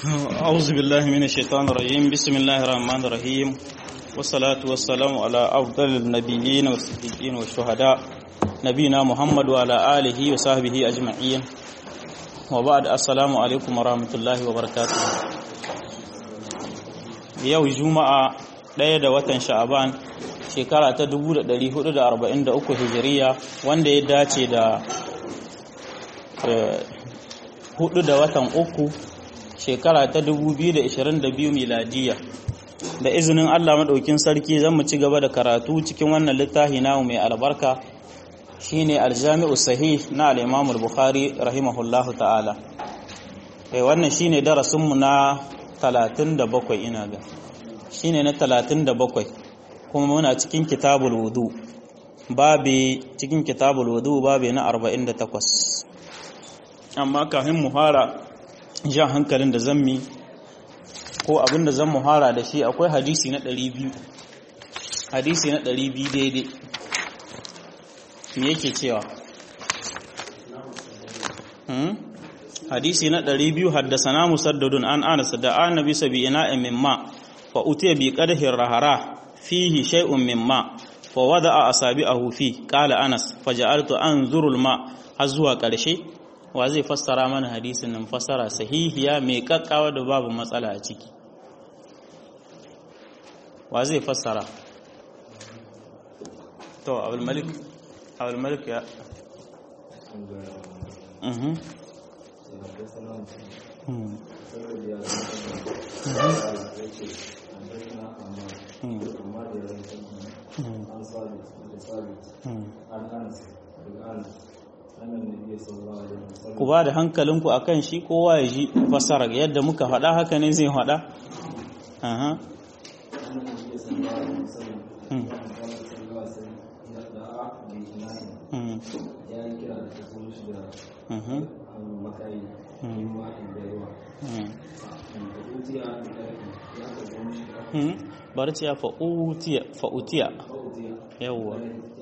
أعوذ بالله من الشيطان الرجيم بسم الله الرحمن الرحيم والصلاة والسلام على أفضل النبيين والصديقين والشهداء نبينا محمد وعلى آله وصحبه أجمعين وبعد السلام عليكم ورحمة الله وبركاته yau juma'a ɗaya da watan sha'aban shekara ta 1443 hijiriya wanda ya dace da hudu da watan uku shekara ta 2022 miladiya da izinin Allah maɗaukin sarki zan mu ci gaba da karatu cikin wannan littafi namu mai albarka shine aljami'u sahih na al-Imam al-Bukhari rahimahullahu ta'ala eh wannan shine darasin mu na 37 ina ga shine na 37 kuma muna cikin kitabul wudu babi cikin kitabul wudu babi na 48 amma kafin mu fara jan hankalin da zan mi ko abin da zan muhara da shi akwai hadisi na 200 hadisi na 200 daidai me yake cewa hmm? hadisi na 200 haddasana musaddadun an anas da annabi sabi ina mimma fa utiya bi qadhi rahara fihi shay'un mimma fa wada'a asabi'ahu fi qala anas faja'altu anzuru al-ma har zuwa ƙarshe wa zai fassara mana hadisin nan fassara sahihiya mai kakkawa da babu matsala a ciki wa zai fassara to abul malik abul malik ya mhm ku ba da hankalinku a kan shi kowa ya ji fasarar yadda muka faɗa haka ne zai faɗa? barci ya fa'utiya yawwa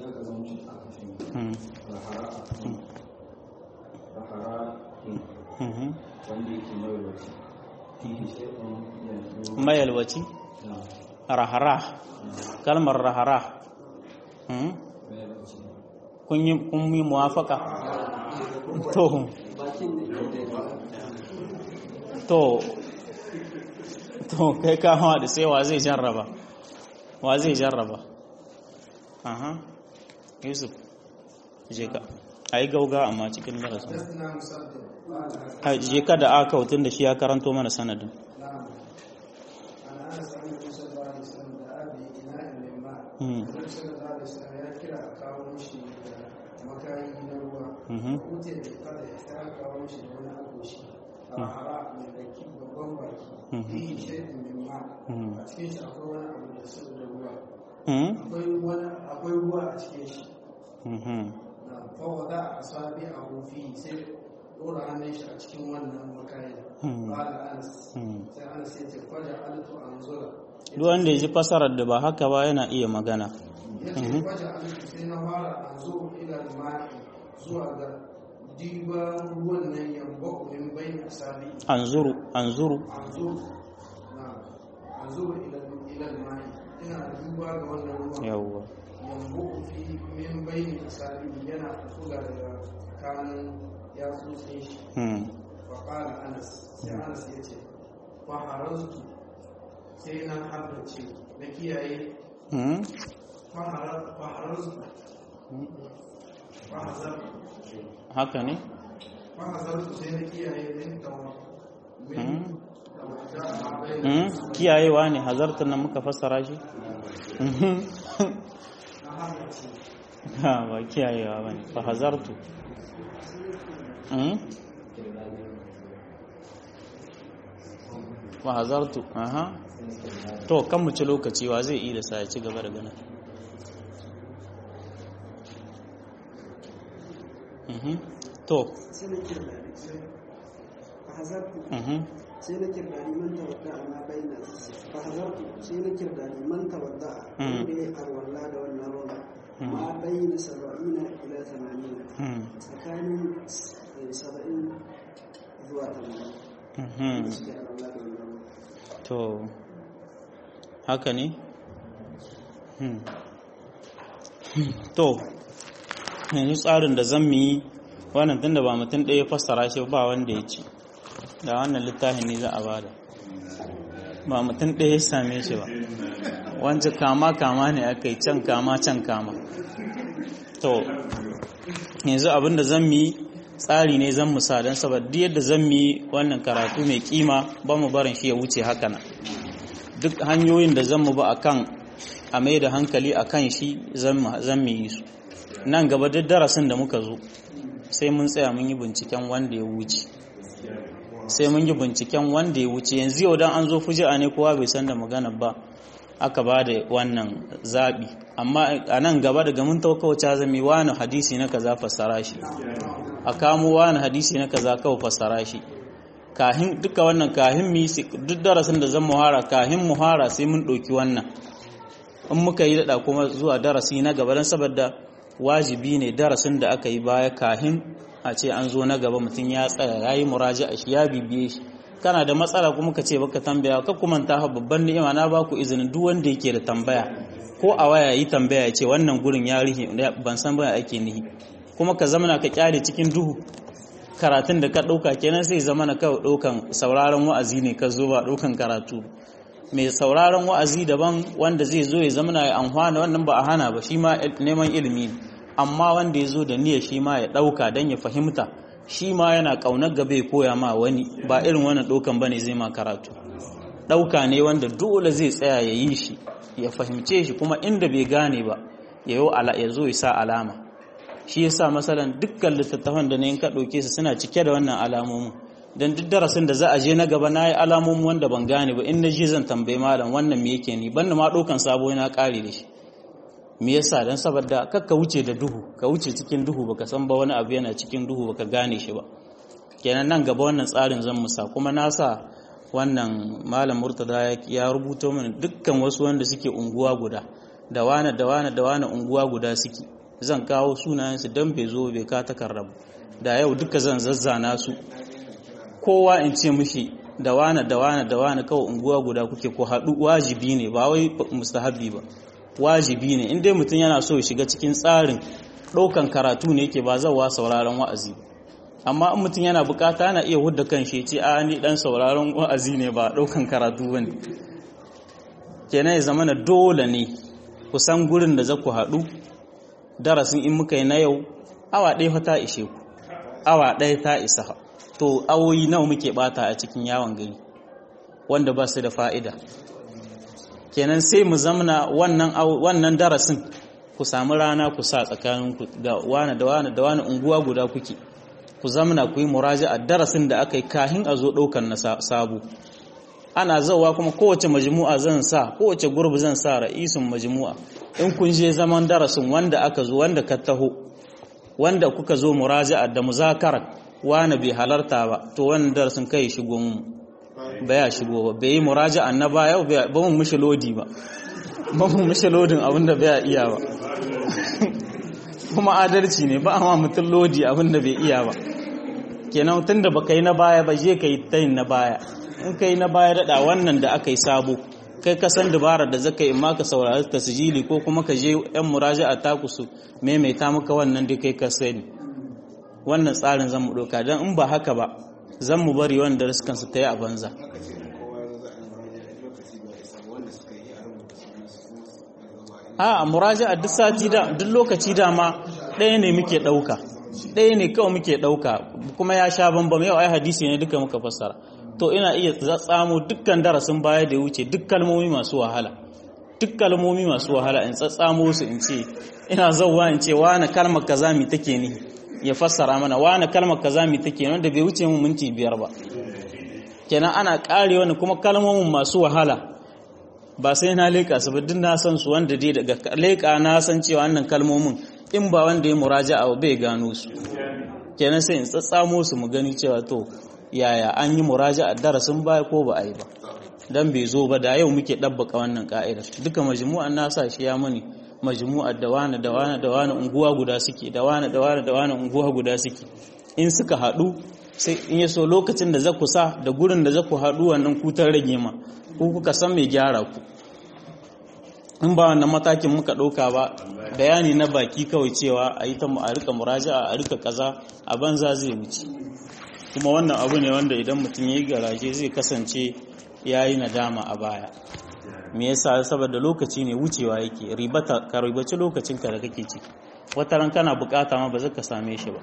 mayalwaci rahara kalmar rahara kun yi muwafaka to to to kai kama da sai wa zai jarraba wa zai jarraba aha yusuf je ka a yi gauga amma cikin darasin je ka da aka hutun da shi ya karanto mana sanadin akwai ruwa a cikin shi fawada a sabi a hufi sai dora hannun shi a cikin wannan makayin ba da anas sai anas ya ce kwaja altu an zura duk wanda ya ji fasarar da ba haka ba yana iya magana ya ce kwaja altu sai na fara an zo ila ma'i zuwa ga diba ruwan nan yambo min bai na sabi anzuru anzuru an zuru na an zuru ila ma'i ina duba ga wannan ruwan yawwa yambo fi min bai na sabi yana fuga daga kanin ya tsotse shi faƙala anas sai anas ya ce faharaztu sai na haddace na kiyaye faharaztu haka ne fahazartu sai na kiyaye min tawa min kiyayewa ne hazartar nan muka fassara shi ha ba kiyayewa ba ne fa hazartu fa hazartu aha to kan mu ci lokaci wa zai iya sa ya ci gaba da gana to sai na kirdani man tawadda ma baina fa hazartu sai na kirdani man tawadda wanda ya arwalla da wannan ruwan ma baina saba'ina ila tamanin tsakanin saba'in zuwa tamanin Hmm. suke arwalla da wannan ruwan to haka ne Hmm. to yanzu tsarin da zan yi wannan tunda ba mutum ɗaya fassara shi ba wanda ya ci da wannan littafin ne za a bada ba mutum ɗaya ya same shi ba wancan kama kama ne aka yi can kama can kama to yanzu abin da zan yi tsari ne zan musa don saboda yadda zan yi wannan karatu mai kima ba mu barin shi ya wuce haka nan duk hanyoyin da zan mu ba akan a mai da hankali a kan shi zan mu yi su nan gaba duk darasin da muka zo sai mun tsaya mun yi binciken wanda ya wuce sai mun yi binciken wanda ya wuce yanzu yau dan an zo fuji'a ne kowa bai san da magana ba aka ba da wannan zaɓi amma a nan gaba daga mun taukawace zami wani hadisi na kaza fassara shi a kamo wani hadisi na kaza kawai fassara shi kahin duka wannan kahin mi duk darasin da zan muhara kahin muhara sai mun ɗauki wannan in muka yi daɗa kuma zuwa darasi na gaba don saboda wajibi ne darasin da aka yi baya kahin a ce an zo na gaba mutum ya tsaya ya yi muraji a shi ya bibiye shi kana da matsala kuma ka ce baka tambaya ka kuma ta babban ni'ima na ba ku izinin duk wanda yake da tambaya ko a waya yi tambaya ya ce wannan gurin ya rihi ban san ba ake nihi kuma ka zamana ka kyale cikin duhu karatun da ka ɗauka kenan sai zamana kawai ɗaukan sauraron wa'azi ne ka zo ba ɗaukan karatu mai sauraron wa'azi daban wanda zai zo ya zamana ya amfana wannan ba a hana ba shi ma neman ilimi ne amma wanda ya zo da niyyar shi ma ya ɗauka don ya fahimta shi ma yana ƙaunar gaba ya koya ma wani ba irin wannan ɗaukan ba ne zai ma karatu ɗauka ne wanda dole zai tsaya ya yi shi ya fahimce shi kuma inda bai gane ba ya zo ya sa alama shi ya sa masalan dukkan littattafan da na yin ka ɗauke su suna cike da wannan alamomin don duk darasin da za a je na gaba na yi alamomin wanda ban gane ba in na je zan tambayi malam wannan me yake ni ban ma ɗaukan sabo na ƙare da shi me yasa dan saboda kar ka wuce da duhu ka wuce cikin duhu baka san ba wani abu yana cikin duhu baka gane shi ba kenan nan gaba wannan tsarin zan musa kuma na sa wannan malam murtada ya rubuto mana dukkan wasu wanda suke unguwa guda da wane da wane da wane unguwa guda suke zan kawo sunayensu don bai zo bai ka takarrabu da yau duka zan zazzana su kowa in ce mishi da wane da wane da wane kawai unguwa guda kuke ko haɗu wajibi ne ba wai mustahabi ba wajibi ne in dai mutum yana so ya shiga cikin tsarin ɗaukan karatu ne yake ba zawa sauraron wa'azi amma in mutum yana bukata yana iya hudda kan shi ce a ni dan sauraron wa'azi ne ba ɗaukan karatu bane kenan ya zama na dole ne kusan gurin da za ku haɗu darasin in muka yi na yau awa ɗaya fa ta ishe ku awa ɗaya ta isa to awoyi nawa muke bata a cikin yawon gari wanda ba su da fa'ida kenan sai mu zamana wannan wannan darasin ku samu rana ku sa tsakanin ku da wani da wani da wani unguwa guda kuke ku zamana ku yi muraji a darasin da aka yi kahin a zo ɗaukan na sabo ana zauwa kuma kowace majmu'a zan sa kowace gurbi zan sa ra'isun majmu'a in kun je zaman darasin wanda aka zo wanda ka taho wanda kuka zo muraja'a da muzakara wani bai halarta ba to wannan darasin kai shigo mu ba ya shigo ba bai yi muraja'a na baya ba mun mishi lodi ba ba mun mishi lodin abinda bai iya ba kuma adalci ne ba amma mutum lodi abinda bai iya ba kenan tunda baka yi na baya ba je ka yi tayin na baya in ka yi na baya daɗa wannan da aka yi sabo kai ka san dabarar da zaka yi maka saurari tasjili ko kuma ka je yan muraja a taku su maimaita maka wannan da kai ka sani wannan tsarin zan mu ɗauka don in ba haka ba zan mu bari wanda riskan su ta yi a banza a muraja a duk sati da duk lokaci dama ɗaya ne muke ɗauka ɗaya ne kawai muke ɗauka kuma ya sha bambam yau ai hadisi ne duka muka fassara to ina iya tsamo dukkan darasin baya da ya wuce duk kalmomi masu wahala duk kalmomi masu wahala in tsatsamo su in ce ina zauwa in ce wani kalmar kaza mi take ni ya fassara mana wani kalmar kaza mi take wanda bai wuce mu minti biyar ba kenan ana kare wani kuma kalmomin masu wahala ba sai na leƙa su ba duk na san su wanda dai daga leƙa na san cewa wannan kalmomin in ba wanda ya muraja a bai gano su kenan sai in tsatsamo su mu gani cewa to yaya an yi muraja a darasin baya ko ba a yi ba dan bai zo ba da yau muke ɗabbaka wannan ka'idar duka majmu'an na sa shi ya mani majmu'ar da wani da wani da wani unguwa guda suke da wani da wani da wani unguwa guda suke in suka haɗu sai in ya so lokacin da za ku sa da gurin da za ku haɗu wannan kutar rage ma ku kuka san mai gyara ku in ba wannan matakin muka ɗauka ba bayani na baki kawai cewa a yi ta a rika muraja a rika kaza a banza zai wuce kuma wannan abu ne wanda idan mutum ya yi garaje zai kasance ya yi nadama a baya me yasa saboda lokaci ne wucewa yake ribata ka ribaci lokacinka da kake ciki wata ran kana bukata ma ba zaka same shi ba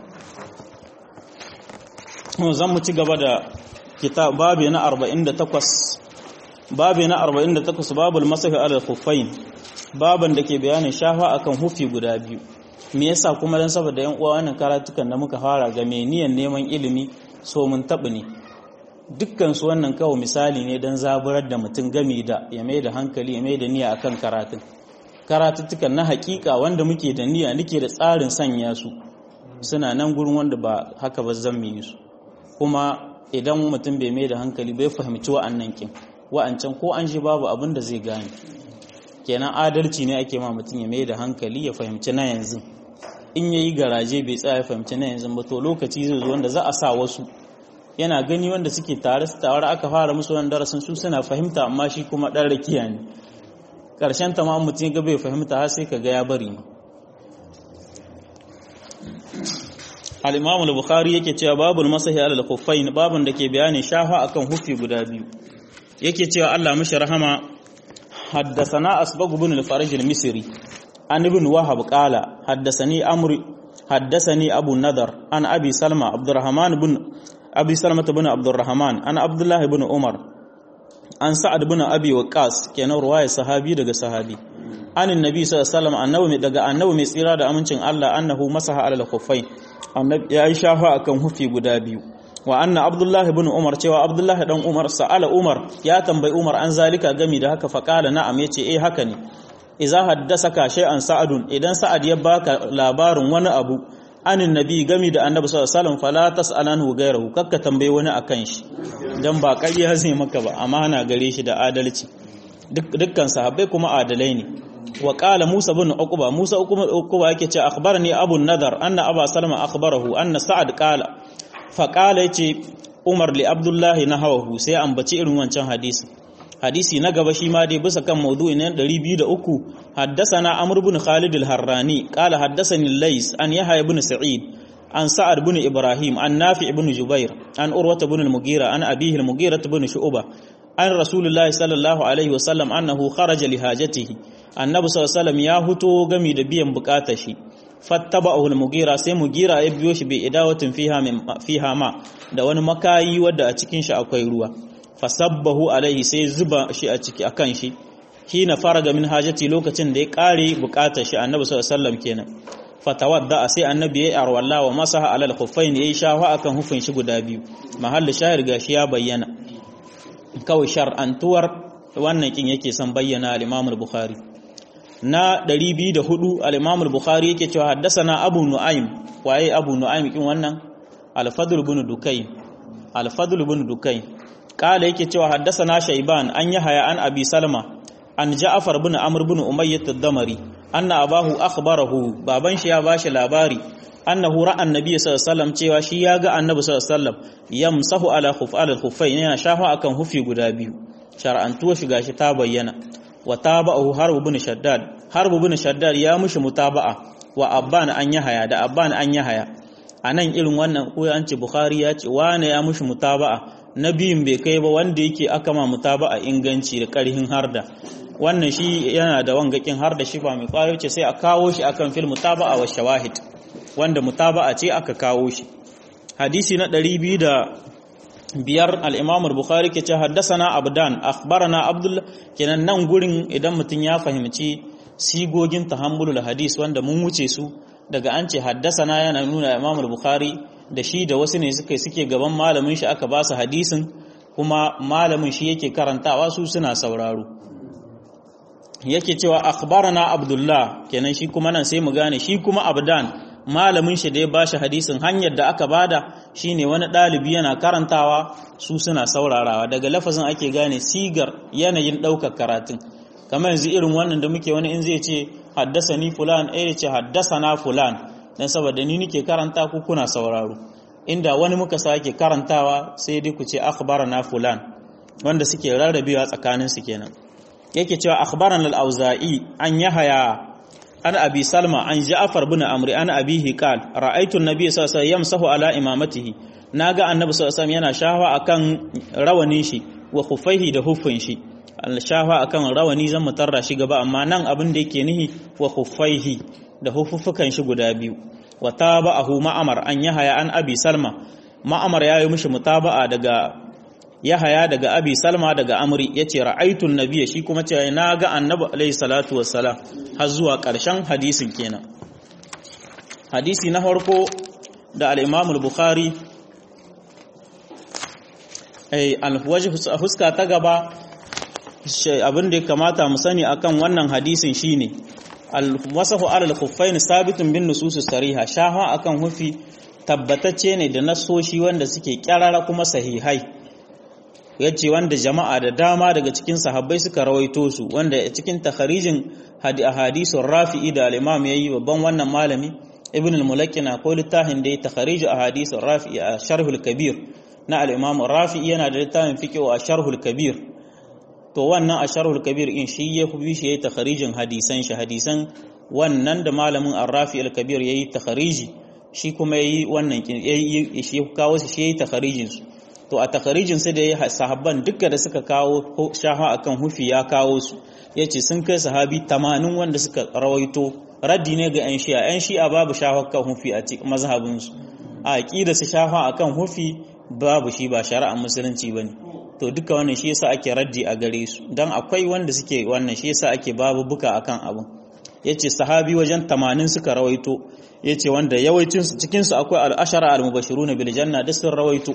zan mu ci gaba da kitab babu na 48 babu na 48 babul masahi ala khuffain baban da ke bayanin shafa akan hufi guda biyu me yasa kuma dan saboda yan uwa wannan karatukan da muka fara ga me niyan neman ilimi so mun tabi ne dukkan su wannan kawo misali ne dan zaburar da mutum gami da ya mai da hankali ya mai da niyya akan karatun karatuttukan na hakika wanda muke da niyya nake da tsarin sanya su suna nan gurin wanda ba haka ba zan yi su kuma idan mutum bai mai da hankali bai fahimci wa'annan kin wa'ancan ko an shi babu abin da zai gane kenan adalci ne ake ma mutum ya mai da hankali ya fahimci na yanzu in ya yi garaje bai tsaya ya fahimci na yanzu ba to lokaci zai zo wanda za a sa wasu yana gani wanda suke tare su tare aka fara musu wani darasin su suna fahimta amma shi kuma ɗan rakiya ne ƙarshen ta ma mutum ga bai fahimta har sai ka ga ya bari ma al-imam al-bukhari yake cewa babul masahi ala al-khuffain babun da ke bayani shafa akan hufi guda biyu yake cewa Allah mishi rahama حدثنا أسبق بن الفرج المصري عن ابن وهب قال حدثني أمر حدثني أبو النذر عن أبي سلمة عبد الرحمن بن أبي سلمة بن عبد الرحمن عن عبد الله بن عمر عن سعد بن أبي وقاص كان رواية صحابي دغ صحابي عن النبي صلى الله عليه وسلم annabi daga annabi mai tsira da amincin Allah annahu masaha ala al-khuffain annabi ya yi shafa akan hufi guda biyu wa anna abdullah ibn umar cewa abdullah dan umar sa'ala umar ya tambayi umar an zalika gami da haka faqala na'am yace eh haka ne idza haddasaka shay'an sa'adun idan sa'ad ya baka labarin wani abu anin nabi gami da annabi sallallahu alaihi wasallam fala tas'alanhu ghayrahu kakka tambaye wani akan shi dan ba ƙarya zai maka ba amana gare shi da adalci dukkan sahabbai kuma adalai ne wa qala musa bin uqba musa uqba yake ce akhbarani abu nadar anna aba salama akhbarahu anna sa'ad qala fa qala yace umar li abdullahi nahawahu sai ambaci irin wancan hadisi hadisi na gaba shi ma dai bisa kan maudu'i na 203 haddathana amr ibn khalid al-harrani qala haddathani lays an yahya ibn sa'id an sa'ad ibn ibrahim an nafi ibn jubair an urwata ibn al-mughira an abihi al-mughira ibn shu'ba an rasulullahi sallallahu alaihi wasallam annahu kharaja li hajatihi annabi sallallahu alaihi wasallam ya huto gami da biyan bukatar shi fattaba'ahu al-mughira sai mughira ya biyo shi bi idawatin fiha min fiha ma da wani makayi wanda a cikin shi akwai ruwa fasabbahu alaihi sai zuba shi a ciki akan shi hina faraga min hajati lokacin da ya kare bukatar shi annabi sallallahu alaihi wasallam kenan fatawadda sai annabi ya arwalla wa masaha alal khuffain yayi shafa akan hufin shi guda biyu mahallin shahir gashi ya bayyana kawai shar'antuwar wannan kin yake son bayyana al-Imam al-Bukhari na 204 al-Imam al-Bukhari yake cewa haddathana Abu Nu'aym waye Abu Nu'aym kin wannan al-Fadl ibn Dukay al-Fadl ibn Dukay kala yake cewa haddathana Shayban an yahaya an Abi Salma an Ja'far ibn Amr ibn Umayyah ad-Damari anna abahu akhbarahu baban shi ya bashi labari annahu ra'a annabi sallallahu alaihi wasallam cewa shi ya ga annabi sallallahu alaihi wasallam yamsahu ala khuf ala khuffain yana shafa akan hufi guda biyu shar'antuwa shi gashi ta bayyana wa taba'ahu harb ibn shaddad harb ibn shaddad ya mushi mutaba'a wa abban an yahaya da abban an yahaya anan irin wannan ko an ce bukhari ya ce wane ya mushi mutaba'a nabiyin bai kai ba wanda yake aka ma mutaba'a inganci da karhin harda wannan shi yana da wangakin harda shi ba mai kwayo ce sai a kawo shi akan fil mutaba'a wa shawahid wanda mutaba'a ce aka kawo shi hadisi na 200 biyar al-Imam al-Bukhari ke ce haddasana Abdan akhbarana Abdullah kenan nan gurin idan mutum ya fahimci sigogin tahammulul hadis wanda mun wuce su daga an ce haddasana yana nuna Imam al-Bukhari da shi da wasu ne suke suke gaban malamin shi aka ba su hadisin kuma malamin shi yake karantawa su suna sauraro yake cewa akhbarana Abdullah kenan shi kuma nan sai mu gane shi kuma Abdan malamin shi da ya bashi hadisin hanyar da aka bada shine wani ɗalibi yana karantawa su suna saurarawa daga lafazin ake gane sigar yanayin ɗaukar karatun kamar yanzu irin wannan da muke wani in zai ce haddasa ni fulan eh ya ce haddasa na fulan dan saboda ni nike karanta ku kuna sauraro inda wani muka sake karantawa sai dai ku ce akhbarana fulan wanda suke rarrabewa tsakanin su kenan yake cewa akhbarana al-auza'i an yahaya an abi salma an ja'far bin amri an abihi qal ra'aytu an-nabiy sallallahu alaihi wasallam yamsahu ala imamatihi naga annabi sallallahu alaihi wasallam yana shawa akan rawanin shi wa khuffaihi da huffin shi al-shawa akan rawani zan mutarra shi gaba amma nan abin da yake nihi wa khuffaihi da huffufukan shi guda biyu wa tabahu ma'amar an yahaya an abi salma ma'amar yayi mishi mutaba'a daga yahaya daga abi salma daga amri yace ra'aytu an-nabiyya shi kuma ce na ga annabi alayhi salatu wassalam har zuwa ƙarshen hadisin kenan hadisi na farko da al-imam al-bukhari ai al-wajh huska ta gaba abin da ya kamata mu sani akan wannan hadisin shine al-wasahu alal khuffain sabitun bin nusus sariha shaha akan hufi tabbatacce ne da nasoshi wanda suke kyarara kuma sahihai yace wanda jama'a da dama daga cikin sahabbai suka rawaito su wanda cikin takharijin hadisun rafi'i da al-imam yayi babban wannan malami ibn al-mulakkina ko littafin da ya takharij ahadithur rafi'i a sharhul kabir na al-imam rafi'i yana da littafin fiqh a sharhul kabir to wannan a sharhul kabir in shi ya fi shi yayi takharijin hadisan shi hadisan wannan da malamin ar-rafi al-kabir yayi takhariji shi kuma yayi wannan yayi shi kawo shi yayi takharijin su to a takharijin su da yayi sahabban duka da suka kawo shaha akan hufi ya kawo su yace sun kai sahabi 80 wanda suka rawaito raddi ne ga yan shi'a yan shi'a babu shaha kan hufi a cikin mazhabin su a aqida su shaha akan hufi babu shi ba shari'ar musulunci bane to duka wannan shi yasa ake raddi a gare su dan akwai wanda suke wannan shi yasa ake babu buka akan abin yace sahabi wajen 80 suka rawaito yace wanda yawancin su cikin su akwai al-ashara al-mubashiruna bil janna da sun rawaito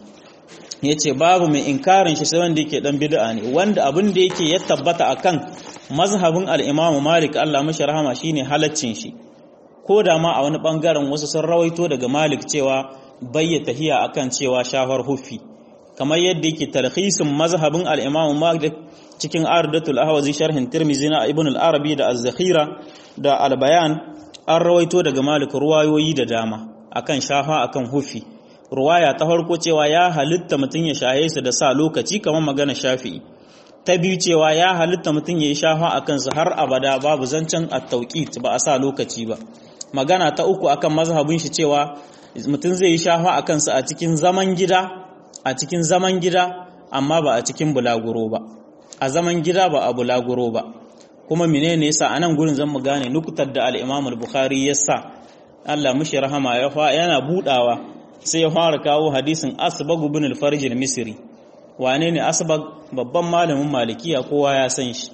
yace babu mai inkarin shi sai wanda yake dan bid'a ne wanda abin da yake ya tabbata akan mazhabin al-Imam Malik Allah mashi rahama shine halaccin shi ko da ma a wani bangaren wasu sun rawaito daga Malik cewa bayyata tahiya akan cewa shafar huffi kamar yadda yake tarhisin mazhabin al-Imam Malik cikin Ardatul Ahwazi sharhin Tirmidhi na Ibn al-Arabi da Az-Zakhira da Al-Bayan an rawaito daga Malik ruwayoyi da dama akan shafa akan hufi ruwaya ta farko cewa ya halitta mutun ya shaye su da sa lokaci kamar magana Shafi'i ta biyu cewa ya halitta mutun ya yi shafa akan su har abada babu zancen at-tawqit ba a sa lokaci ba magana ta uku akan mazhabin shi cewa mutun zai yi shafa akan su a cikin zaman gida a cikin zaman gida amma ba a cikin bulaguro ba a zaman gida ba a bulaguro ba kuma menene yasa anan gurin zan mu gane nukutar da al-Imam al-Bukhari yasa Allah mushi rahama ya fa yana budawa sai ya fara kawo hadisin Asbag ibn al-Farj al-Misri wane ne Asbag babban malamin Malikiya kowa ya san shi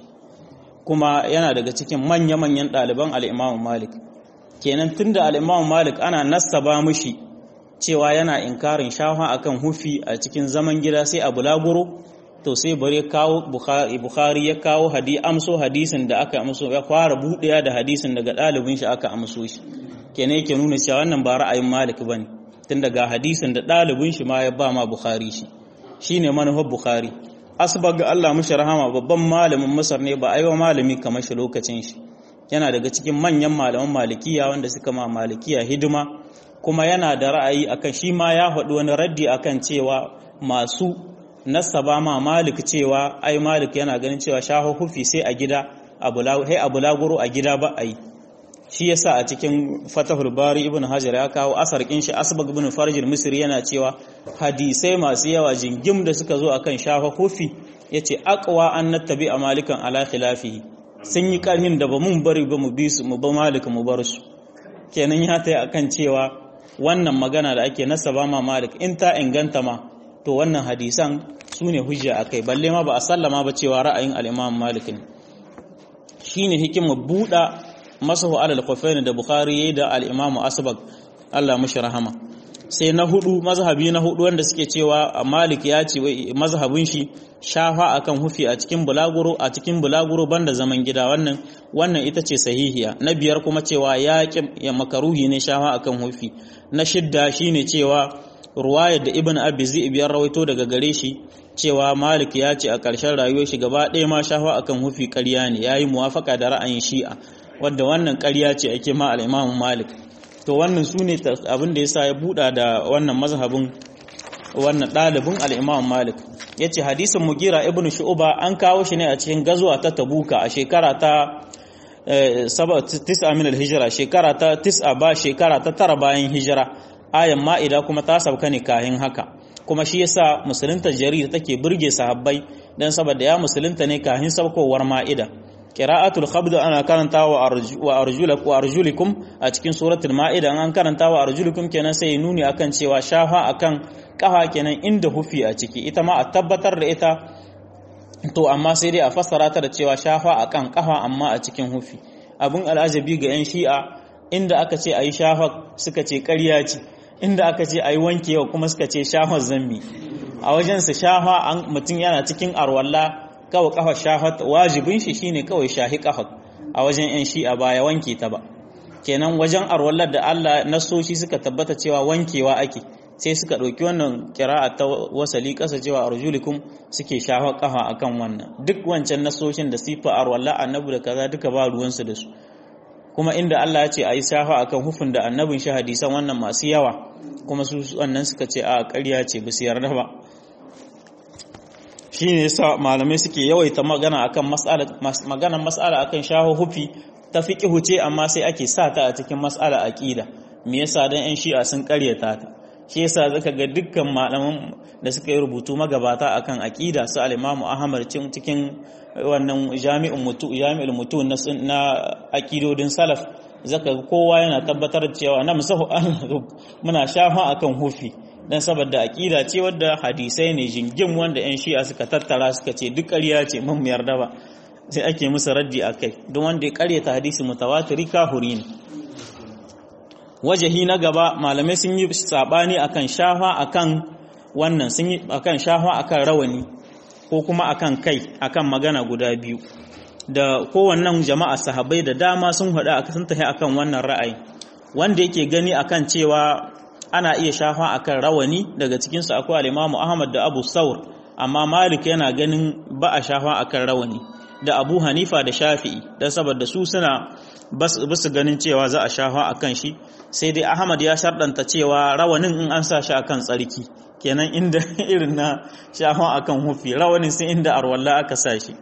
kuma yana daga cikin manya-manyan ɗaliban al-Imam Malik kenan tunda al-Imam Malik ana nassaba mushi cewa yana inkarin shafa akan hufi a cikin zaman gida sai a bulaguro to sai bare kawo bukhari ya kawo hadi amso hadisin da aka amso ya fara buɗewa da hadisin daga ɗalibin shi aka amso shi kenan yake nuna cewa wannan ba ra'ayin malik bane tun daga hadisin da ɗalibin shi ma ya ba ma bukhari shi shine manufar bukhari asbag Allah mushi rahama babban malamin masar ne ba aiwa malami kamar shi lokacin shi yana daga cikin manyan malaman malikiya wanda suka ma malikiya hidima kuma yana da ra'ayi akan shi ma ya faɗi wani raddi akan cewa masu nasaba ma malik cewa ai malik yana ganin cewa shaho hufi sai a gida a bulaguro a gida ba a yi shi yasa a cikin fatahul bari ibn hajar ya kawo asar kin shi asbag ibn farjil misri yana cewa hadisai masu yawa jingim da suka zo akan shaho hufi yace aqwa an nattabi a malikan ala khilafihi sun yi karhin da ba mun bari ba mu bi su mu ba malik mu bar su kenan ya tayi akan cewa wannan magana da ake nasaba ma malik in ta inganta ma to wannan hadisan su ne hujja a kai balle ma ba a sallama ba cewa ra'ayin al'imam malik ne shi ne hikima buɗa masahu alal kwafaini da bukhari ya da al'imamu asbag allah mashi rahama sai na hudu mazhabi na hudu wanda suke cewa malik ya ce mazhabin shi shafa akan hufi a cikin bulaguro a cikin bulaguro banda zaman gida wannan wannan ita ce sahihiya na biyar kuma cewa ya ya makaruhi ne shafa akan hufi na shidda shine cewa ruwayar da ibn abi zib ya rawaito daga gare shi cewa malik ya ce a ƙarshen rayuwar shi gaba ɗaya ma shafa akan hufi ƙarya ne yayi muwafaka da ra'ayin shi'a wadda wannan ƙarya ce ake ma al-imam malik to wannan su ne abin da yasa ya buɗa da wannan mazhabin wannan ɗalibin al-Imam Malik yace hadisin Mugira ibn Shu'ba an kawo shi ne a cikin gazuwa ta Tabuka a shekara ta tisa min al-hijra shekara ta tis'a ba shekara ta tara bayan hijira ayan ma'ida kuma ta sauka ne kahin haka kuma shi yasa musulunta jarir take burge sahabbai dan saboda ya musulunta ne kahin saukowar ma'ida qira'atul khabd ana karanta wa arjulak wa arjulikum a cikin suratul ma'ida an karanta wa arjulikum kenan sai nuni akan cewa shafa akan kafa kenan inda hufi a ciki ita ma a tabbatar da ita to amma sai dai a fassara ta da cewa shafa akan kafa amma a cikin hufi abun al'ajabi ga yan shi'a inda aka ce ayi shafa suka ce ƙarya ce inda aka ce ayi wankewa kuma suka ce shafa zammi a wajen su shafa an mutum yana cikin arwalla kawai kafa shafa wajibin shi shine kawai shahi kafa a wajen yan shi'a ba ya wanke ta ba kenan wajen arwallar da Allah nasoshi suka tabbata cewa wankewa ake sai suka ɗauki wannan kira'a ta wasali ƙasa cewa arjulikum suke shafa ƙafa akan wannan duk wancan nasoshin da sifa arwalla annabi da kaza duka ba ruwansu da su kuma inda Allah ya ce a yi shafa akan hufin da annabin shi hadisan wannan masu yawa kuma su wannan suka ce a ƙarya ce ba su yarda ba shi ne yasa malamai suke yawaita magana akan mas'ala magana mas'ala akan shaho hufi ta fiqhu ce amma sai ake sa ta a cikin mas'ala aqida me yasa dan yan shi'a sun ƙaryata ta shi yasa zaka ga dukkan malaman da suka yi rubutu magabata akan aqida su al-Imam Ahmad cikin wannan jami'un mutu jami'ul mutu na aqidodin salaf zaka ga kowa yana tabbatar da cewa na musahu muna shafa akan hufi dan saboda aqida ce wadda hadisai ne jingim wanda yan shi'a suka tattara suka ce duk ƙarya ce mun yarda ba sai ake musu raddi akai don wanda ya ƙaryata hadisi mutawatiri kahuri ne wajahi na gaba malamai sun yi sabani akan shafa akan wannan sun yi akan shafa akan rawani ko kuma akan kai akan magana guda biyu da kowannan jama'a sahabbai da dama sun hada sun tafi akan wannan ra'ayi wanda yake gani akan cewa ana iya shafa akan rawani daga cikin su akwai al-Imam Ahmad da Abu Saur amma Malik yana ganin ba a shafa akan rawani da Abu Hanifa da Shafi'i dan saboda su suna basu ganin cewa za a shafa akan shi sai dai Ahmad ya sharɗanta cewa rawanin in an sa shi akan tsarki kenan inda irin na shafa akan hufi rawanin sai inda arwalla aka sa shi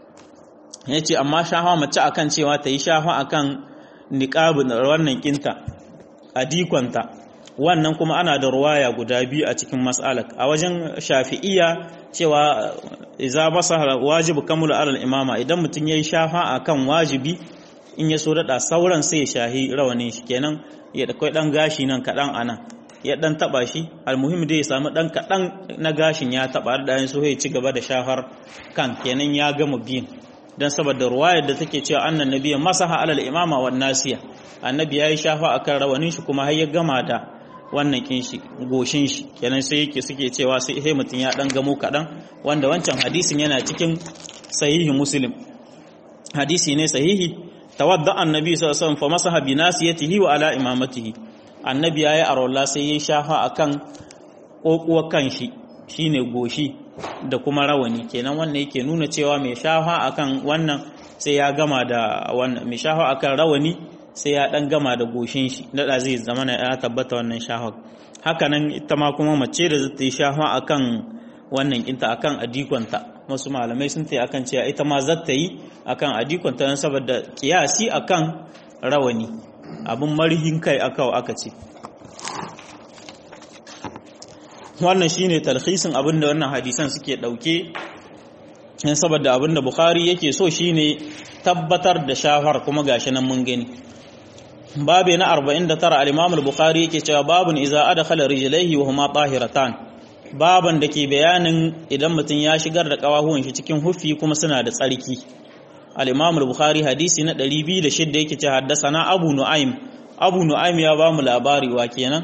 yace amma shafa mace akan cewa ta yi shafa akan niqabin wannan kinta adikonta wannan kuma ana da ruwaya guda biyu a cikin mas'alak a wajen shafi'iyya cewa idza basa wajibu kamulu alal imama idan mutum yayi shafa akan wajibi in ya so daɗa sauran sai ya shahi rawanin shi kenan ya da kai ɗan gashi nan kaɗan a nan ya ɗan taɓa shi almuhim dai ya samu ɗan kaɗan na gashin ya taɓa da ɗayan so ya ci gaba da shafar kan kenan ya gama biyun don saboda ruwayar da take cewa annan nabiya masaha alal imama wa nasiya annabi ya yi shafa akan rawanin shi kuma har ya gama da wannan kin shi goshin shi kenan sai yake suke cewa sai sai mutum ya ɗan gamo kaɗan wanda wancan hadisin yana cikin sahihi muslim hadisi ne sahihi tawadda annabi sallallahu alaihi wasallam fa masaha bi nasiyatihi wa ala imamatihi annabi yayi arwalla sai yayi shafa akan kokuwar kanshi shine goshi da kuma rawani kenan wannan yake nuna cewa mai shafa akan wannan sai ya gama da wannan mai shafa akan rawani sai ya dan gama da goshin shi dada zai zama ya tabbata wannan shafa haka nan ita ma kuma mace da zata yi shafa akan wannan kinta akan adikonta wasu malamai sun tayi akan cewa ita ma zata yi akan adikonta don saboda kiyasi akan rawani abin marihin kai aka aka ce wannan shine talhisin abin da wannan hadisan suke dauke don saboda abin da bukhari yake so shine tabbatar da shafar kuma gashi nan mun gani babe na 49 al-imam al-bukhari yake cewa babun iza adkhala rijlaihi wa huma tahiratan baban da ke bayanin idan mutum ya shigar da kawahuwan shi cikin hufi kuma suna da tsarki al-imam al-bukhari hadisi na 206 yake ce haddasana abu nu'aym abu nu'aym ya ba mu labari wa kenan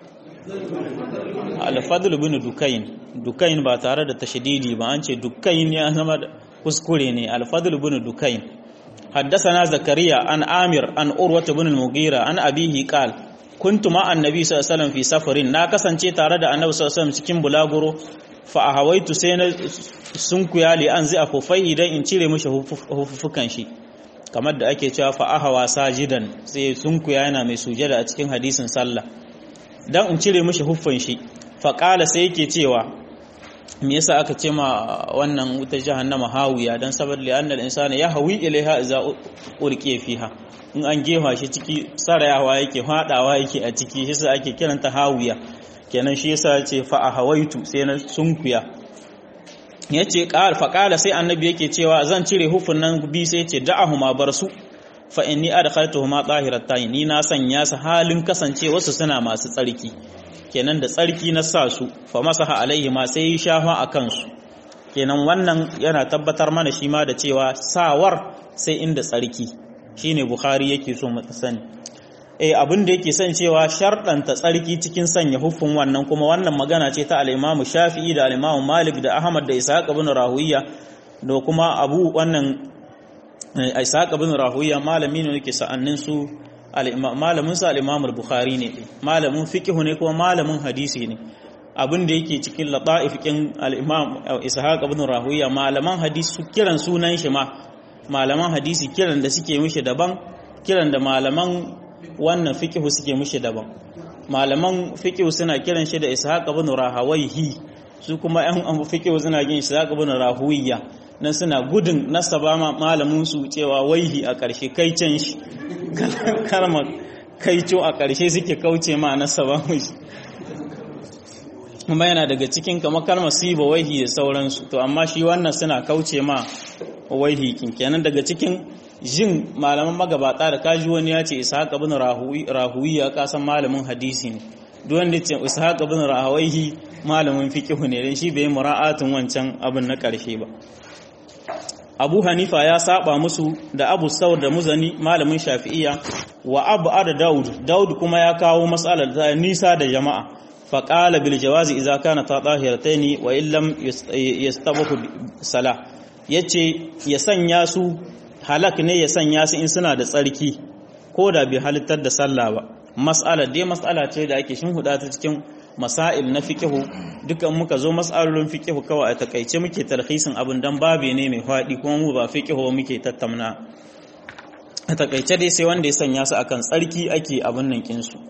al-fadl ibn dukayn dukayn ba tare da tashdidi ba an ce dukayn ya zama kuskure ne al-fadl ibn dukayn حدثنا زكريا عن آمر عن أروة بن المغيرة عن أبيه قال كنت مع النبي صلى الله عليه وسلم في سفر نا kasance tare da Annabi sallallahu alaihi wasallam cikin bulaguro fa ahawaitu sai na sunkuya li an zai afufai idan in cire mishi hufufukan shi kamar da ake cewa fa ahawa sajidan sai sunkuya yana mai sujada a cikin hadisin sallah dan in cire mishi huffin shi fa qala sai yake cewa me yasa aka ce ma wannan wuta jahannama hawiya dan saboda li annal insana yahwi ilaiha idza urqiya fiha in an gefa shi ciki sarayawa yake fadawa yake a ciki shi yasa ake kiranta hawiya kenan shi yasa ce fa ahawaitu sai na sunkuya yace qal fa qala sai annabi yake cewa zan cire hufun nan bi sai yace da'ahuma barsu fa inni adkhaltuhuma tahiratayn ni na sanya su halin kasance wasu suna masu tsarki kenan da tsarki na sa su fa masaha alaihi ma sai shafa akan su kenan wannan yana tabbatar mana shi ma da cewa sawar sai inda tsarki shine bukhari yake so mu sani eh abin da yake son cewa sharɗanta tsarki cikin sanya hufun wannan kuma wannan magana ce ta al-Imam Shafi'i da al-Imam Malik da Ahmad da Ishaq ibn Rahuwiya da kuma Abu wannan Ishaq ibn Rahuwiya malami ne yake sa'annin su malamin sa al-Imam al-Bukhari ne malamin fiqh ne kuma malamin hadisi ne abin da yake cikin lata'ifikin al-Imam Ishaq ibn Rahuwiya malaman hadisi su kiran sunan shi ma malaman hadisi kiran da suke mishi daban kiran da malaman wannan fiqh suke mishi daban malaman fiqh suna kiran shi da Ishaq ibn Rahawayhi su kuma ƴan fiqh suna kiran Ishaq ibn Rahuwiya nan suna gudun nasaba malamin su cewa waihi a ƙarshe kai can shi kalmar kaico a ƙarshe suke kauce ma nasaba mishi kuma yana daga cikin kamar kalmar siba waihi da sauransu to amma shi wannan suna kauce ma waihi kenan daga cikin jin malaman magabata da kaji wani ya ce ishaq ibn rahuwi ya kasan malamin hadisi ne duk wanda ce ishaq ibn rahuwi malamin fiqh ne dan shi bai mura'atun wancan abin na karshe ba Abu Hanifa ya saba musu da Abu Saud da Muzani malamin Shafi'iyya wa Abu Ada Daud Daud kuma ya kawo mas'alar ta nisa da jama'a fa qala bil jawazi idza kana tatahirataini wa illam yastabahu salah yace ya sanya su halak ne ya sanya su in suna da tsarki ko da bai halittar da sallah ba mas'ala dai mas'ala ce da ake shin huda ta cikin masail na fiqhu dukan muka zo mas'alolin fiqhu kawai a takaice muke tarhisin abin dan babe ne mai fadi kuma mu ba fiqhu muke tattauna a takaice dai sai wanda ya sanya su akan tsarki ake abin nan kin su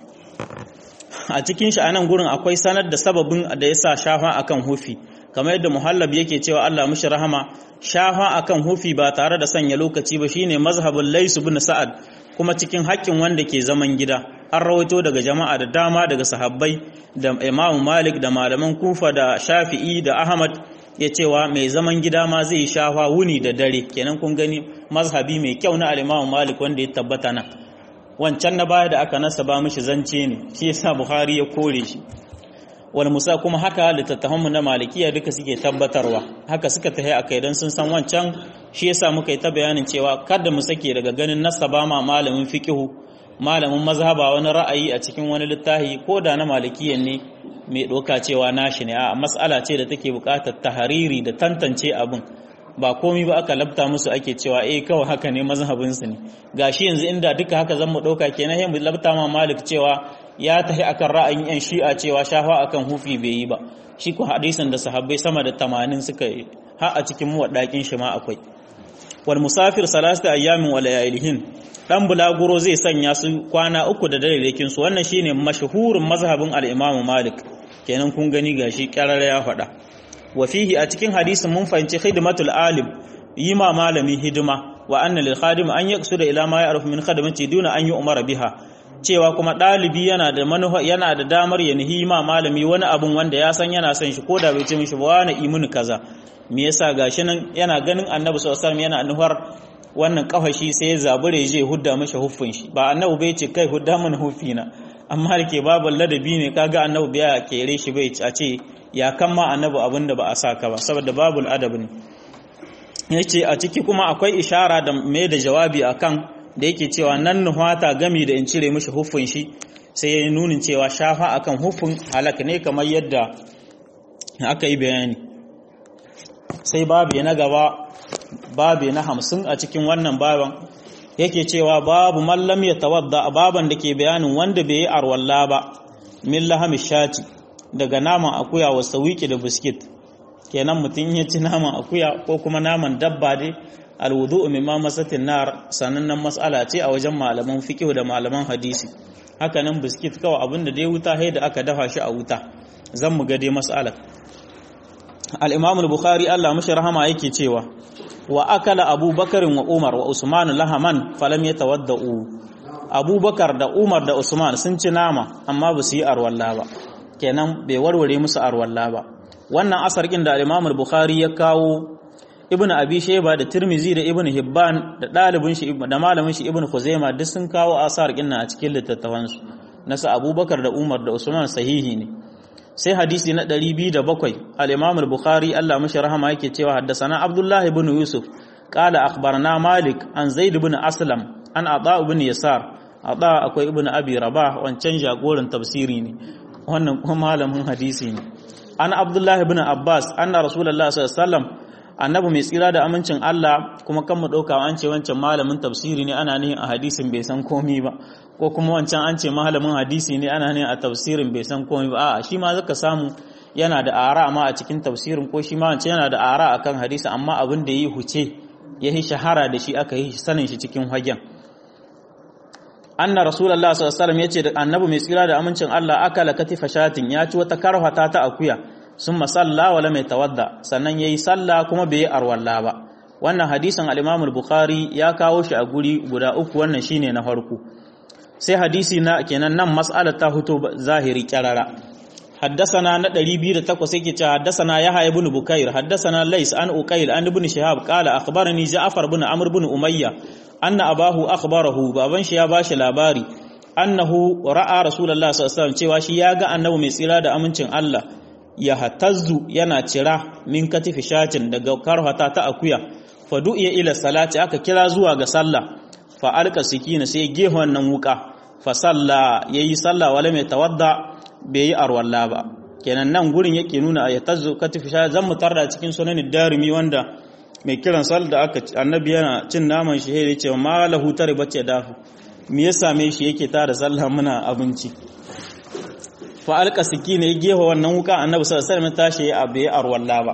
a cikin shi anan gurin akwai sanar da sababin da yasa shafa akan hufi kamar yadda muhallab yake cewa Allah mushi rahama shafa akan hufi ba tare da sanya lokaci ba shine mazhabul Lays ibn Sa'ad kuma cikin haƙƙin wanda ke zaman gida an rawaito daga jama'a da dama daga sahabbai da Imam Malik da malaman Kufa da Shafi'i da Ahmad ya cewa mai zaman gida ma zai shafa wuni da dare kenan kun gani mazhabi mai kyau na al-Imam Malik wanda ya tabbata nan wancan na baya da aka nasa ba mishi zance ne shi yasa Bukhari ya kore shi wal musa kuma haka littattafanmu na malikiya duka suke tabbatarwa haka suka tahi a kai don sun san wancan shi yasa muka yi ta bayanin cewa kada mu sake daga ganin nasaba ma malamin fiqihu malamin mazhaba wani ra'ayi a cikin wani littafi ko da na malikiyan ne mai doka cewa nashi ne a mas'ala ce da take buƙatar tahariri da tantance abin ba komi ba aka labta musu ake cewa eh kawai haka ne mazhabinsu ne gashi yanzu inda duka haka zan mu ɗauka kenan sai mu labta ma malik cewa ya tafi akan ra'ayin yan shi'a cewa shafa akan hufi bai yi ba shi ko hadisin da sahabbai sama da 80 suka yi har a cikin muwaddakin shi ma akwai wal musafir salasta ayyamin wa layalihin dan bulaguro zai sanya su kwana uku da dalilin su wannan shine mashhurin mazhabin al-imam malik kenan kun gani gashi karara ya faɗa wa fihi a cikin hadisin mun fahimci khidmatul alim yi ma malami hidima wa anna lil khadim an yaqsuda ila ma ya'ruf min khadamati duna an yi umara biha cewa kuma ɗalibi yana da manufa yana da damar ya nihi ma malami wani abun wanda ya san yana son shi ko da bai ce mishi ba wani imuni kaza me yasa gashi nan yana ganin annabi sallallahu alaihi yana nufar wannan kafashi sai ya zabure je hudda mishi huffin shi ba annabi bai ce kai hudda mana huffi na amma da ke babu ladabi ne kaga annabi bai kere shi bai a ce ya kan ma annabi abin da ba a saka ba saboda babul adab ne yace a ciki kuma akwai ishara da mai da jawabi akan da yake cewa nan nuhata gami da in cire mishi huffin shi sai ya nunin cewa shafa akan huffin halak ne kamar yadda aka yi bayani sai babu na gaba babu na hamsin a cikin wannan baban yake cewa babu mallam ya tawadda baban da ke bayanin wanda bai yi arwalla ba min lahami shati daga naman akuya wa sawiki da biskit kenan mutum ya ci naman akuya ko kuma naman dabba dai alwudu mimma masatin nar sanannen mas'ala ce a wajen malaman fiqh da malaman hadisi hakanan biskit kawai abinda dai wuta sai da aka dafa shi a wuta zan mu ga dai mas'alar al-imam al-bukhari Allah mashi rahama yake cewa wa akala abubakar wa umar wa usman lahaman falam yatawaddau abubakar da umar da usman sun ci nama amma ba su yi arwalla ba kenan bai warware musu arwalla ba wannan asar kin da al-imam al-bukhari ya kawo ibnu abi shayba da tirmizi da ibnu hibban da dalibin shi da malamin shi ibnu khuzaima duk sun kawo asar kin a cikin littattafan su nasa abubakar da umar da usman sahihi ne sai hadisi na 207 al-imam al-bukhari Allah mashi rahama yake cewa haddathana abdullah ibn yusuf qala akhbarana malik an zaid ibn aslam an ata ibn yasar ata akwai ibn abi rabah wancan jagoran tafsiri ne wannan kuma malamin hadisi ne an abdullah ibn abbas anna rasulullah sallallahu alaihi wasallam annabi mai tsira da amincin Allah kuma kan mu ɗauka an ce wancan malamin tafsiri ne ana nihin a hadisin bai san komi ba ko kuma wancan an ce malamin hadisi ne ana nihin a tafsirin bai san komi ba a'a shi ma zaka samu yana da ara ma a cikin tafsirin ko shi ma wancan yana da ara akan hadisi amma abin da yi huce ya yi shahara da shi aka yi sanin shi cikin hagen anna rasulullah sallallahu alaihi wasallam yace da annabi mai tsira da amincin Allah akala katifa shatin ya ci wata karfata ta akuya sun masalla wala mai tawadda sannan ya yi salla kuma bai yi arwalla ba wannan hadisin al-imam bukhari ya kawo shi a guri guda uku wannan shine na farko sai hadisi na kenan nan mas'alar ta fito zahiri kyarara حدثنا نا 208 yake cewa haddathana yahya ibn bukair haddathana lays an uqayl an ibn shihab qala akhbarani ja'far ibn amr ibn umayya anna abahu akhbarahu baban shi ya bashi labari annahu ra'a rasulullahi sallallahu alaihi wasallam cewa shi ya ga annabi mai tsira da amincin Allah ya hatazzu yana cira min katifi shatin daga karhata ta akuya fa du'iya ila salati aka kira zuwa ga sallah fa alqa sikina sai gehe wannan wuka fa salla yayi sallah wala mai tawadda bai yi arwalla ba kenan nan gurin yake nuna ya tazzu katifi shatin zan mutarda cikin sunanin darimi wanda mai kiran sallah da aka annabi yana cin naman shi ya ce ma lahu tare bace dafu me ya same shi yake tara sallah muna abinci fa alqa sikina ya gehe wannan wuka annabi sallallahu alaihi wasallam tashi ya abe arwalla ba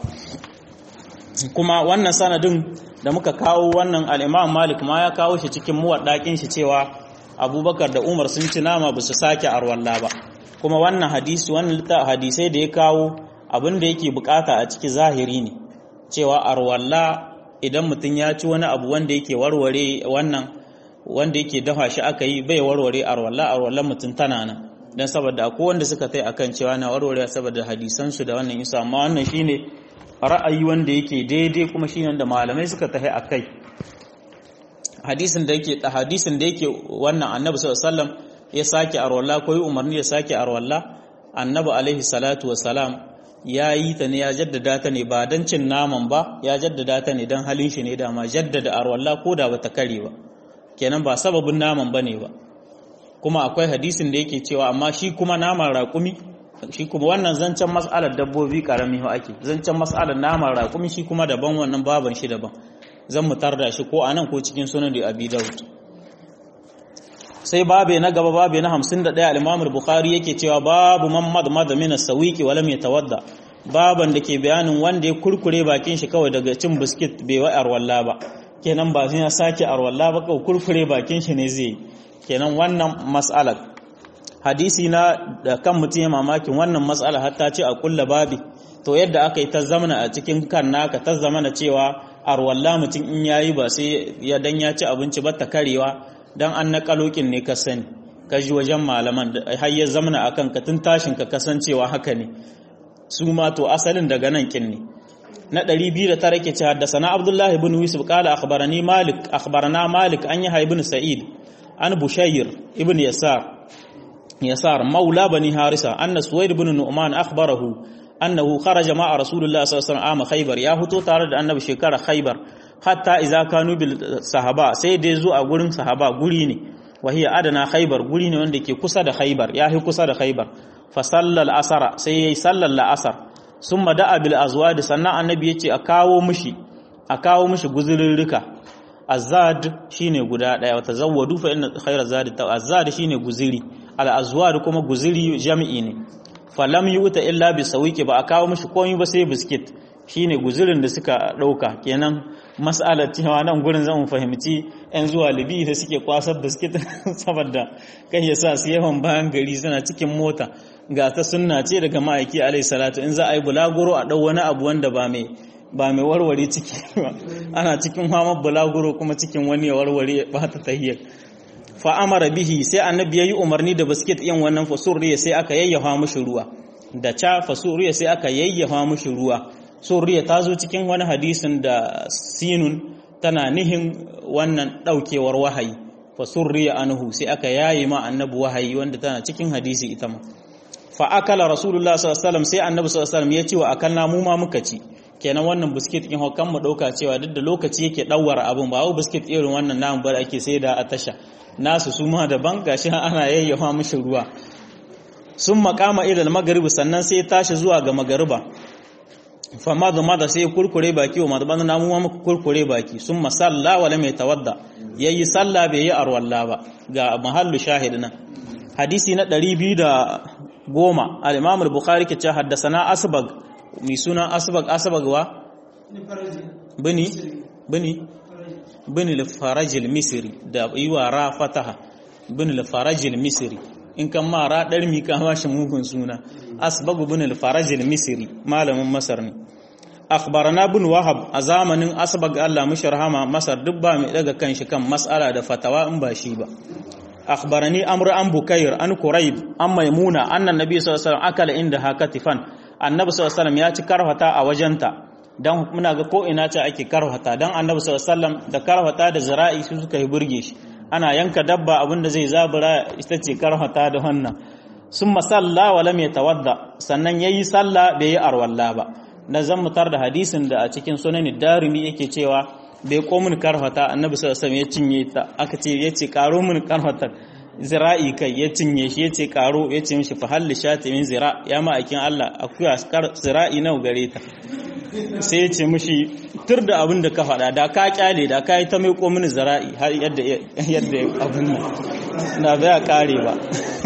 kuma wannan sanadin da muka kawo wannan al-Imam Malik ma ya kawo shi cikin muwaddakin shi cewa Abubakar da Umar sun ci nama ba su sake arwalla ba kuma wannan hadisi wannan hadisai da ya kawo abin da yake bukata a ciki zahiri ne cewa arwalla idan mutum ya ci wani abu wanda yake warware wannan wanda yake dafa shi aka yi bai warware arwalla arwallan mutum tana nan dan saboda akwai wanda suka tai akan cewa na warware saboda hadisan su da wannan isa amma wannan shine ra'ayi wanda yake daidai kuma shine wanda malamai suka tahi akai hadisin da yake hadisin da yake wannan annabi sallallahu alaihi wasallam ya sake arwalla ko yi umarni ya sake arwalla annabi alaihi salatu wassalam ya yi ta ne ya jaddada ta ne ba don cin naman ba ya jaddada ta ne don halin shi ne da ma jaddada arwalla ko da bata kare ba kenan ba sababin naman bane ba kuma akwai hadisin da yake cewa amma shi kuma naman raƙumi shi kuma wannan zancen mas'alar dabbobi karami ho ake zancen mas'alar naman raƙumi shi kuma daban wannan baban shi daban zan mu da shi ko anan ko cikin sunan da abi daud sai babe na gaba babe na 51 al-imam al-bukhari yake cewa babu man madmada min as-sawiqi wa lam yatawadda baban da ke bayanin wanda ya kurkure bakin shi kawai daga cin biskit bai wa arwalla ba kenan ba sai ya sake arwalla ba kawai kurkure bakin shi ne zai kenan wannan mas'alar hadisi na da kan mutum ya mamakin wannan mas'ala hatta ce a kulla babi to yadda aka yi ta zamana a cikin kan naka ta zamana cewa arwalla mutum in yayi ba sai ya dan ya ci abinci ba ta karewa dan an na kalokin ne ka sani ka ji wajen malaman har ya zamana akan ka tun tashin ka kasancewa haka ne su ma to asalin daga nan kin ne na 209 ke ce haddasa Abdullah ibn Yusuf qala akhbarani Malik akhbarana Malik an yi ibn Sa'id an Bushayr ibn Yasar Yasar maula bani Harisa anna Suwaid ibn Nu'man akhbarahu annahu kharaja ma'a Rasulullah sallallahu alaihi wasallam Khaybar ya fito tare da Annabi shekara Khaybar hatta idza kanu bil sahaba sai dai zo a gurin sahaba guri ne wahiya adana Khaybar guri ne wanda ke kusa da Khaybar ya fi kusa da Khaybar fa sallal asara sai yayi sallar la'asar summa da'a bil azwad sannan Annabi yace a kawo mishi a kawo mishi guzurirrika azad shine guda daya wata zawwadu fa inna khayra zadi ta azad shine guziri al azwad kuma guziri jami'i ne falam yuta illa bi sawiki ba a kawo mishi komai ba sai biskit shine guzurin da suka ɗauka kenan mas'alar cewa nan gurin zan fahimci 'yan zuwa libi da suke kwasar biskit saboda kai ya sa su yawan bayan gari suna cikin mota ga ta sunna ce daga ma'aiki alai salatu in za a yi bulaguro a ɗau wani abu wanda ba mai ba mai warware ciki ba ana cikin hamar bulaguro kuma cikin wani ya warware ba ta tahiyar fa'amara bihi sai annabi ya yi umarni da biskit yin wannan fasurriya sai aka yayyafa mushi ruwa da ca fasurriya sai aka yayyafa mushi ruwa surriya ta zo cikin wani hadisin da sinun tana nihin wannan daukewar wahayi fasurriya anhu sai aka yayi ma annabi wahayi wanda tana cikin hadisi ita ma fa akala rasulullah sallallahu alaihi wasallam sai annabi sallallahu alaihi wasallam ya ce wa akalna mu ma muka ci kenan wannan biskit kin hokan mu dauka cewa duk da lokaci yake dawwara abun ba wa biskit irin wannan namu bar ake sai da a tasha nasu su ma daban gashi ana yayyafa mishi ruwa sun makama ilal magaribi sannan sai tashi zuwa ga magariba fama da mada sai kurkure baki wa madabana namu ma muka kurkure baki sun masalla wala mai tawadda yayi sallah bai yi arwalla ba ga mahallu shahid nan hadisi na 210 al-imam al-bukhari ke ce haddasana asbag mai suna asbag asbag wa bini bini bin al-farajil misri da yiwa ra fataha bin al-farajil misri in kan ma ra dar mi ka mashi mugun suna asbagu bin al-farajil misri malamin masar ne akhbarana bin wahab a zamanin asbag Allah mishi rahama masar duk ba mai daga kanshi kan mas'ala da fatawa in ba shi ba akhbarani amr an bukair an quraib an maimuna anna nabi sallallahu alaihi wasallam akala inda hakatifan annabi sallallahu alaihi wasallam ya ci karfata a wajenta dan muna ga ko ina ce ake karfata dan annabi sallallahu alaihi wasallam da karfata da zira'i su suka yi burge shi ana yanka dabba abinda zai zabura ita ce karfata da wannan sun masalla wa lam yatawadda sannan yayi sallah bai yi arwalla ba na zan mutar da hadisin da a cikin sunan darimi yake cewa bai ko mun karfata annabi sallallahu alaihi wasallam ya cinye ta aka ce yace karo mun karfata zira'i kai ya cinye shi yace karo yace mishi fa halli shati min zira ya ma akin Allah akuya zira'i nawa gare ta sai ya ce mushi tur da abin da ka faɗa da ka kyale da ka yi ta mai mini zara'i har yadda yadda abin nan na bai kare ba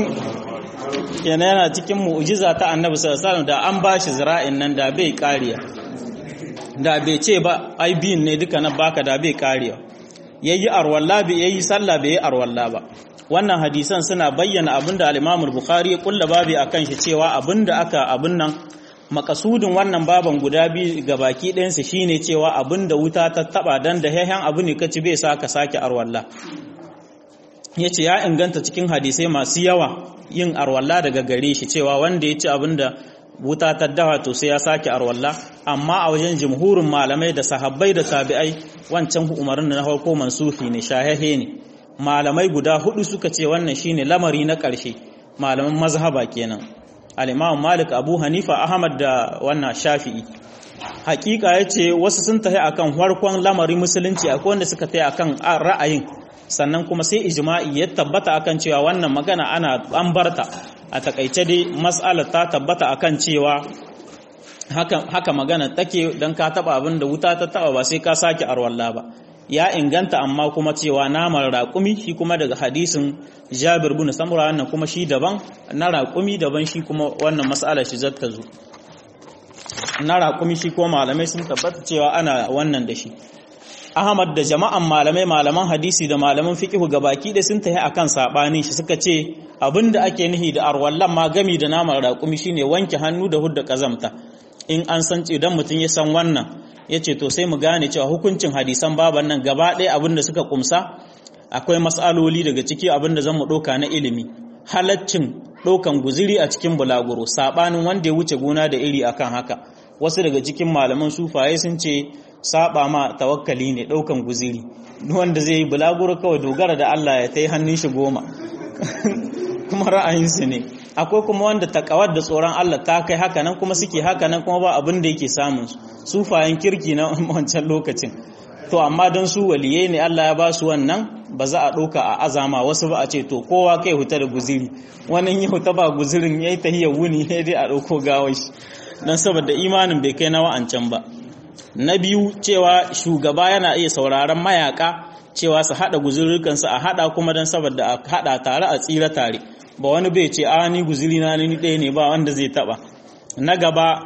yana yana cikin mu'jiza ta annabi sallallahu alaihi da an bashi zira'in nan da bai kariya da bai ce ba ai biyin ne duka na baka da bai kariya yayi arwalla bai yayi sallah bai yi arwalla ba wannan hadisan suna bayyana abinda al-Imam al-Bukhari ya kulla babi akan shi cewa abinda aka abin nan makasudin wannan baban guda biyu ga baki ɗayansu shine cewa abin da wuta ta taba dan da hehen abu ne kaci bai sa ka sake arwalla yace ya inganta cikin hadisai masu yawa yin arwalla daga gare shi cewa wanda ya ci abin da wuta ta dawa to sai ya sake arwalla amma a wajen jumhurin malamai da sahabbai da tabi'ai wancan umarin na farko mansufi ne shahehe ne malamai guda hudu suka ce wannan shine lamari na ƙarshe malaman mazhaba kenan al-imam malik abu hanifa ahmad da wannan shafi'i hakika yace wasu sun tafi akan farkon lamarin musulunci akwai wanda suka tafi akan ra'ayin sannan kuma sai ijma'i ya tabbata akan cewa wannan magana ana an barta a takaice dai mas'alar ta tabbata akan cewa haka haka magana take dan ka taba abin da wuta ta taba ba sai ka sake arwalla ba ya inganta amma kuma cewa naman raƙumi shi kuma daga hadisin Jabir bin Samura wannan kuma shi daban na raƙumi daban shi kuma wannan mas'ala shi zata zo na raƙumi shi kuma malamai sun tabbata cewa ana wannan da shi Ahmad da jama'an malamai malaman hadisi da malaman fiqh gabaki da sun tafi akan sabanin shi suka ce abinda ake nihi da arwallan ma gami da naman raƙumi shine wanke hannu da hudda kazamta in an san idan mutum ya san wannan ya ce to sai mu gane cewa hukuncin hadisan baban nan gaba ɗaya abin da suka kumsa akwai matsaloli daga ciki abin da zan mu ɗauka na ilimi halaccin ɗaukan guziri a cikin bulaguro saɓanin wanda ya wuce gona da iri akan haka wasu daga cikin malaman sufaye sun ce saba ma tawakkali ne ɗaukan guziri wanda zai yi bulaguro kawai dogara da Allah ya ta yi hannun shi goma kuma ra'ayinsu ne akwai kuma wanda takawar da tsoron Allah ta kai haka nan kuma suke haka nan kuma ba abin da yake samun su sufayen kirki na wancan lokacin to amma don su waliyai ne Allah ya ba su wannan ba za a ɗauka a azama wasu ba a ce to kowa kai huta da guziri wannan ya huta ba guzirin ya yi tahiyar wuni ya dai a ɗauko gawar shi don saboda imanin bai kai na wa'ancan ba na biyu cewa shugaba yana iya sauraron mayaka cewa su haɗa guzurrukansu a haɗa kuma don saboda a haɗa tare a tsira tare ba wani bai ce a ni guziri na ni ɗaya ne ba wanda zai taɓa na gaba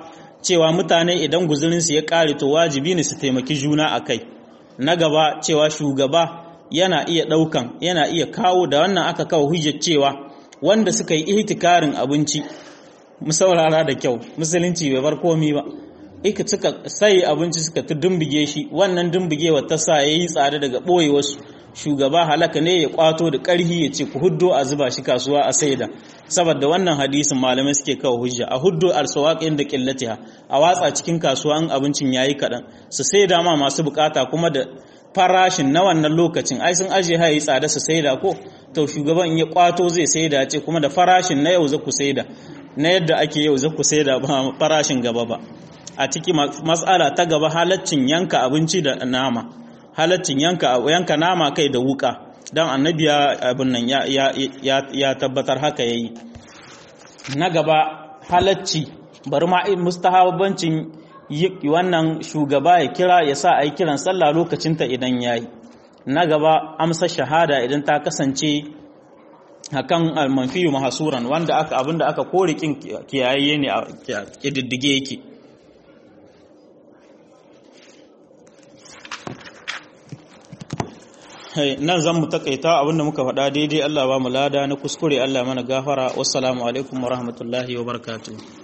cewa mutane idan guzurinsu ya ƙare to wajibi ne su taimaki juna a kai na gaba cewa shugaba yana iya ɗaukan yana iya kawo da wannan aka kawo hujjar cewa wanda suka yi ihtikarin abinci mu saurara da kyau musulunci bai bar komi ba ika suka sai abinci suka ta dumbige shi wannan dumbigewa ta sa yayi tsada daga ɓoye wasu shugaba halaka ne ya kwato da ƙarhi ya ce ku huddo a zuba shi kasuwa a saida saboda wannan hadisin malamai suke kawo hujja a huddo alsawaqin da qillatiha a watsa cikin kasuwa in abincin yayi kadan su saida ma masu bukata kuma da farashin na wannan lokacin ai sun aje hayi tsada su saida ko to shugaban ya kwato zai saida ce kuma da farashin na yau za ku saida na yadda ake yau za ku saida ba farashin gaba ba a ciki matsala ta gaba halaccin yanka abinci da nama halaccin yanka yanka nama kai da wuka dan annabi ya abin nan ya ya ya tabbatar haka yayi na gaba halacci bari ma mustahabancin wannan shugaba ya kira ya sa ai kiran sallah lokacinta idan yayi na gaba amsa shahada idan ta kasance hakan almanfiyu mahasuran wanda aka abinda aka kore kin kiyaye ne a kididdige yake nan zan mu takaita abinda muka faɗa daidai Allah ba mu lada na kuskure Allah mana gafara wassalamu alaikum wa rahmatullahi wa barakatuh